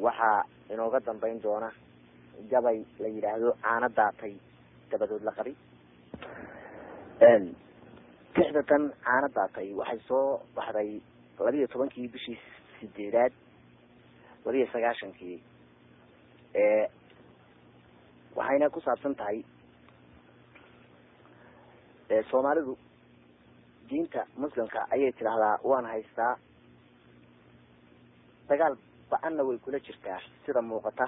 waxaa inooga dambeyn doona gabay la yidhaahdo caano daatay dabadood la qabi tixda tan caano daatay waxay soo baxday labiiyo tobankii bishii sideedaad labiiyo sagaashankii waxayna ku saabsan tahay soomaalidu diinta muslimka ayay tidhaahdaa waan haystaa dagaal ba-anna way kula jirtaa sida muuqata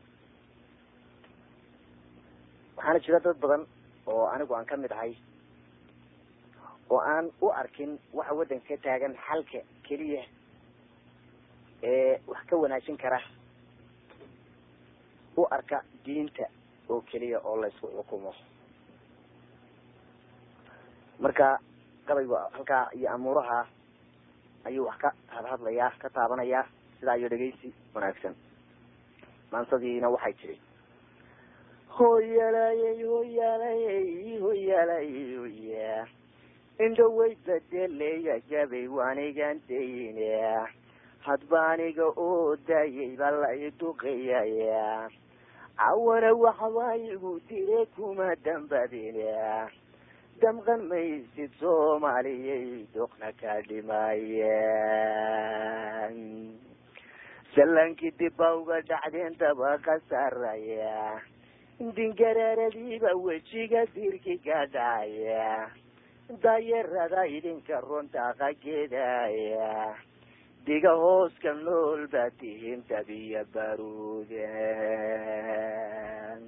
waxaana jira dad badan oo anigu aan kamid ahay oo aan u arkin waxa waddanka ka taagan xalka keliya ee wax ka wanaajin kara u arka diinta oo keliya oo laysku xukumo marka gabayga halkaa iyo amuuraha ayuu wax ka hadhadlayaa ka taabanayaa sidaa iyo dhegeysi wanaagsan maansadiina waxay tiri hoyalayey hoyalayey hoyalayey hoya indhaway bedeleya gabay waanigan dayne hadba aniga oo daayay baa la iduqayaya cawana waxbaa igu dire kuma dambadine damqan maysid soomaaliyay doqna ka dhimaayeen sallankii dibba uga dhacdeen daba ka saraya dingararadiiba wejiga dirki ka dhacaya daayarada idinka runtaqa geedaya diga hooska nool baa tihiin dabiya baruuden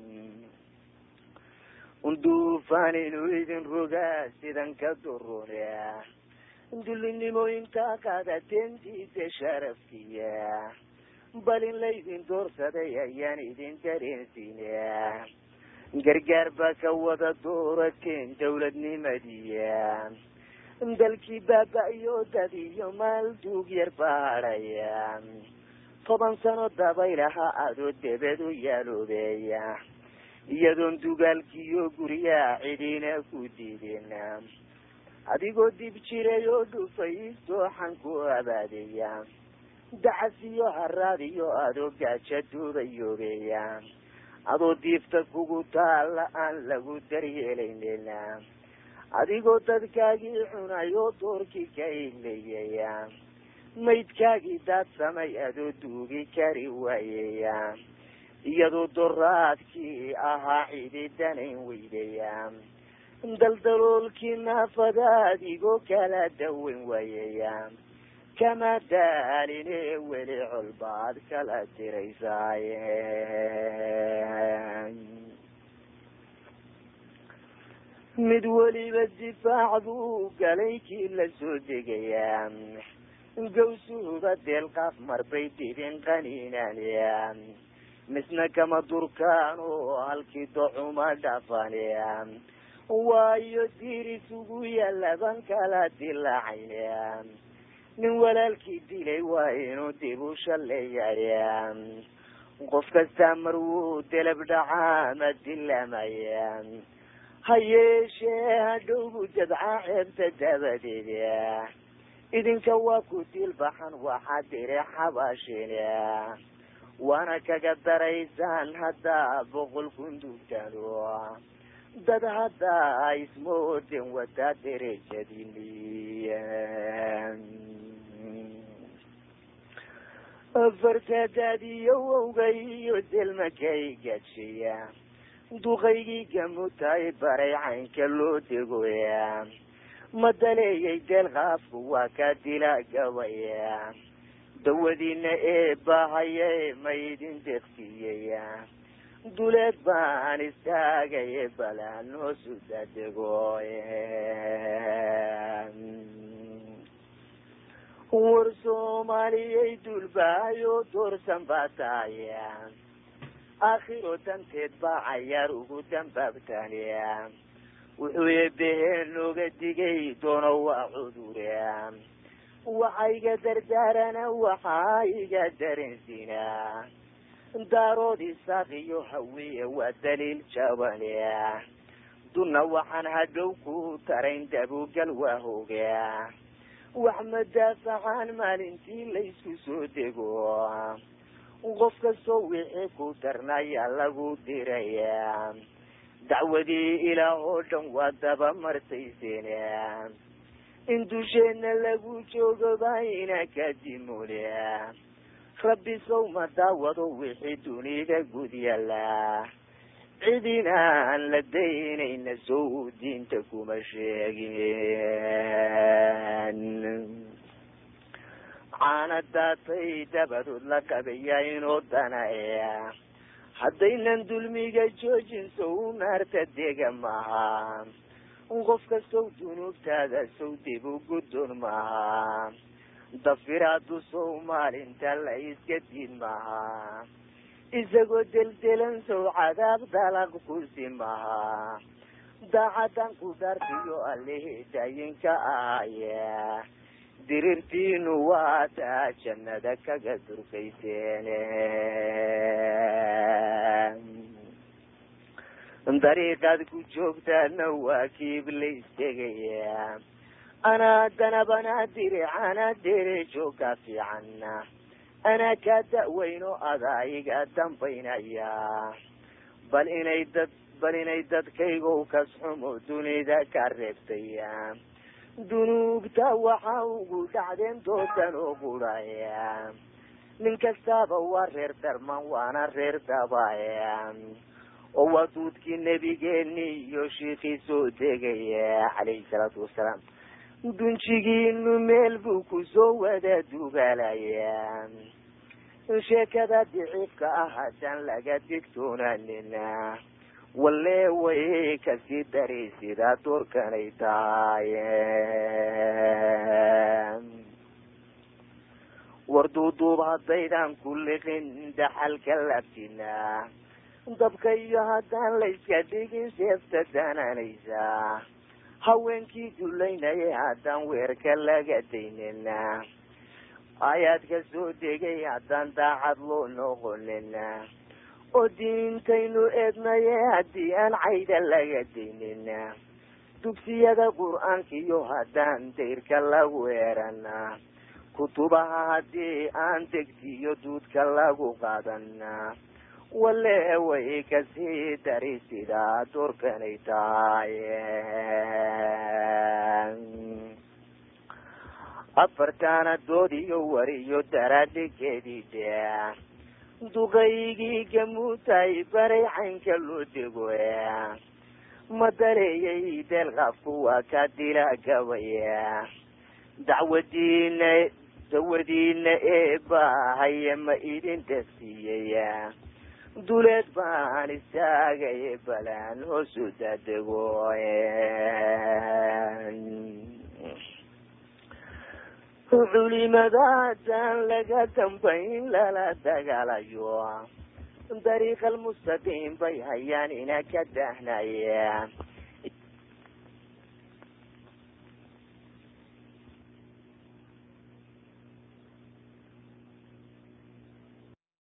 unduufaan inuu idin rogaa sidan ka durune dulinimo intaa qaadateen diida sharafkiya bal in laydin doorsaday ayaan idin dareensiine gargaar baa ka wada doorateen dawladnimadiya dalkii baaba-iyo dad iyo maal duug yar baadhaya toban sano dabaylaha adoo debed u yaaloobeeya iyadoon dugaalkiiyo guryaha cidina ku diidin adigoo dib jiray oo dhufay dooxan ku abaadeya dacas iyo haraad iyo adoo gaaja duubayoobeeya adoo diifta kugu taalla aan lagu daryeelaynin adigoo dadkaagii cunay oo doorkii ka ileeyaya maydkaagii daadsamay adoo duugi kari waayaya iyadoo doraadkii ahaa cididanayn weydaya daldaloolkii naafadaad igoo kala dawen waayaya kama daaline weli colbaad kala diraysaaye mid weliba difaac buu galay kii la soo degayaa gawsuhuba deelqaaf marbay didin qaniinaan misna kama durkaan oo halkii documa dhafan waayo diris ugu yaalaban kala dilaacayn nin walaalkii dilay waa inuu dib u shaleeya qof kastaa mar wuu delab dhacaa ma dilamaya ha yeeshee hadhowbu dabca ceebta dabadeed idinka waa ku dilbaxan waxaa dire xabaashin waana kaga daraysaan haddaa boqol kun dugtano dad haddaa ismooden wadaa derejadini fartadaadiyo wowgay iyo delmakay gadshiya duqaygii gamutaay baray caynka loo degoya ma daleeyay deelqaafku waa ka dila gabaya dawadiina ee bahaye ma idin deeqsiiyaya duleed baan istaagaye balaan hoosu dadego war soomaaliyay dulbaayo doorsan baa taaya aakhiro danteed baa cayaar ugu dambaabtaaniya wuxuu eebeheen nooga digay doono waa cudure waxa iga dardaarana waxaa iga dareensinaa daarood isaaq iyo hawiye waa daliil jabane dunna waxaan hadhow ku tarayn dabugal waa hoga wax madaafacaan maalintii laysku soo dego qof kastoo wixii ku darnaya lagu diraya dacwadii ilaah oo dhan waa daba martayseen in dusheedna lagu joogo bayna kadimule rabbi sawma daawado wixii dunida gud yala cidina aan la daynayna sow diinta kuma sheegin caana daatay dabadood la qabaya inoo danaya haddaynan dulmiga joojin sow naarta dega maha qof kastow dunuubtaada sow dib u guddoon maha dafiraadu sow maalinta la iska diid maha isagoo deldelan sow cadaab dalaq kusi maha daacadan ku dhaartiyo allihii daayinka ahaya dirirtiinu waa taa jannada kaga durkayseen dariiqaad ku joogtaana waa kiiblays tegaya anaa danabanaa diricana derejo ka fiicanna anaa kaa da'weyno adaa iga dambaynaya bal inay dad bal inay dadkaygow kasxumo dunida ka reebtaya dunuubta waxa ugu dhacdeen doodan oo guraya nin kastaaba waa reer darman waana reer dabaya oo waa duudkii nebigeeni iyo shiikii soo degaya calayhi salaatu wasalaam dunjigiinu meel buu kusoo wada dugaalaya sheekada diciifka ah haddaan laga digtoonanina walle way kasii dari sidaa doorkanay tahay war duuduub haddaydan ku liqin dhaxalka laftina dabka iyo haddaan layska dhigin seefta dananaysa haweenkii dulaynaya haddaan weerka laga daynina aayaadka soo degay haddaan daacad loo noqonina oo diintaynu eednaye haddii aan cayda laga daynina dugsiyada qur-aankiyo haddaan dayrka lagu eerana kutubaha haddii aan degtiyo duudka lagu qaadana walle way kasii dari sidaa doorkanay tahay afartaana doodiyo wariyo daraadhigeedii de duqaygii gamuutay baray caynka loo dego ma daleeyay deelqaafku waa ka dila gabaya dacwadiina dawadiina eebaahaye ma idin dasiiyaya duleed baan istaagay balaan hoosu dadego culimada haddaan laga dambayn lala dagaalayo dariiqa almustaqiim bay hayaan ina ka dahnaya